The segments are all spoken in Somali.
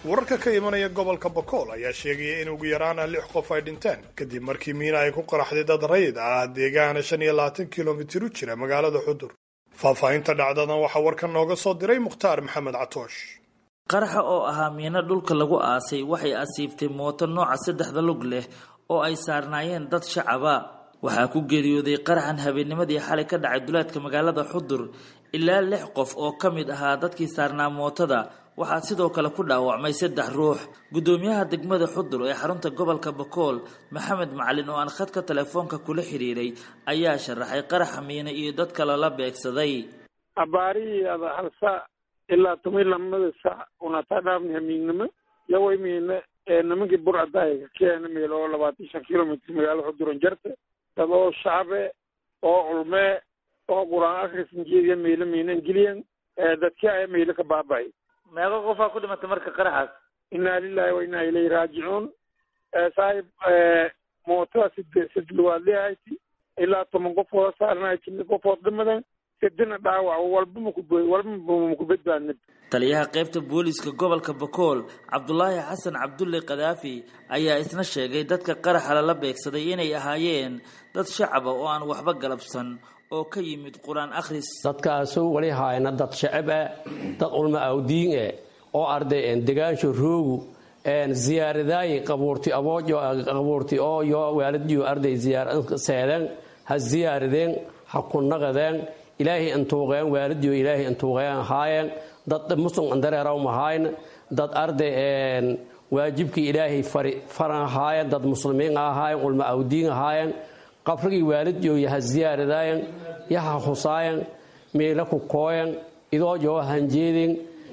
wararka ka imanaya gobolka bakool ayaa sheegaya in ugu yaraana lix qof ay dhinteen kadib markii miina ay ku qaraxday dad rayid ah deegaana shan iyo labaatan kilomitir u jira magaalada xudur faahfaahinta dhacdadan waxaa warkan nooga soo diray mukhtaar maxamed catoosh qaraxa oo ahaa miino dhulka lagu aasay waxay asiibtay mooto nooca saddexda lug leh oo ay saarnaayeen dad shacaba waxaa ku geeriyooday qaraxan habeennimadii xalay ka dhacay duleedka magaalada xudur ilaa lix qof oo ka mid ahaa dadkii saarnaa mootada waxaa sidoo kale ku dhaawacmay saddex ruux guddoomiyaha degmada xudur ee xarunta gobolka bakool maxamed macalin oo aan khadka telefoonka kula xiriiray ayaa sharaxay qaraxa miine iyo dadka lala beegsaday abaarihii ada hal saac ilaa toban lamada saac unataa dhaafni hamiignimo yaway miine ee nimankii burcadaaga keena meel oo labaatan shan kilomitr magaalo xuduran jarta dad oo shacabe oo culmee oo qur-aan akhrisan jeediya meelo miinan geliyan dadkii aya meelo ka baaba'ay meeqa qofaa ku dhimatay marka qaraxaas inaa lilahi wa inaa ilayhi raajicuun saaxib mootada side sidluwaad leehayti ilaa toban qofooda saarnahay jini qofood dhimadan sidina dhaawac walba maku walba maku badbaadnib taliyaha qaybta booliiska gobolka bakool cabdulaahi xasan cabdulle kadaafi ayaa isna sheegay dadka qaraxa lala beegsaday inay ahaayeen dad shacaba oo aan waxba galabsan oo ka yimid qur-aan akhris dadkaasu wali haayna dad shacab ah dad ulma awdiin ah oo arday degaansho roogu ziyaaradaayi qabuurti aboojo qabuurti oo yo waaladiyo arday ziyaar seedeen ha ziyaaradeen ha ku naqadeen ilaahay intuuqeen waaladiyo ilaahay intuuqeen haayeen dad muslim andareeraw mahayn dad arday waajibkii ilaahay fari faran ahaayeen dad muslimiin ahaayeen ulma awdiin ahaayeen qabrigii waalidyo yaha ziyaaradaayen yaha husaayen meela ku kooyen idoo joo hanjeedin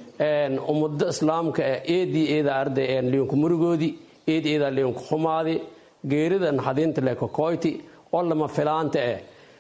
ummado islaamka eedii eeda arday liinku murigoodii eed eeda liinku xumaadi geerida naxadiinta le kokoyti oo lama filaanta eh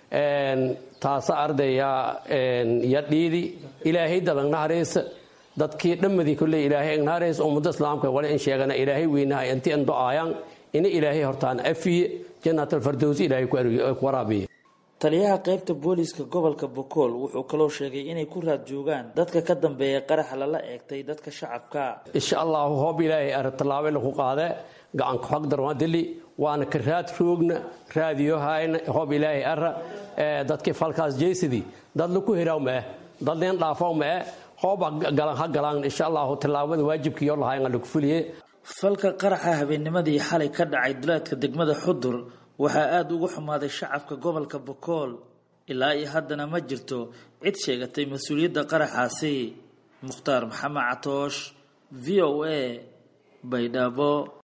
taasa arday ya dhiidi ilaahay dadan naharaysa dadkii dhammadii kolley ilaahay naharaysa ummado islaamka wali in sheegana ilaahay weynaha inti an do-aayaan ina ilaahay hortaan afiye janaatalfardowsi ilaahay ku waraabiye taliyaha qaybta booliiska gobolka bokool wuxuu kaloo sheegay inay ku raad joogaan dadka ka dambeeya qaraxa lala eegtay dadka shacabka insha allahu hoob ilaahay ara tallaabo lagu qaade gacanka xog darwadili waana ka raad roogna raadiyo hayna hoob ilaahay ara dadkii falkaas jeysidii dad laku hiraw maeh dad leen dhaafaw maeh hooba galan ha galaan insha allahu tallaabada waajibkiyo lahayn lagu fuliye falka qaraxa habeennimadii xalay ka dhacay duleedka degmada xudur waxaa aada ugu xumaaday shacabka gobolka bokool ilaa iyo haddana ma jirto cid sheegatay mas-uuliyadda qaraxaasi mukhtaar maxamed catoosh v o a baydhabo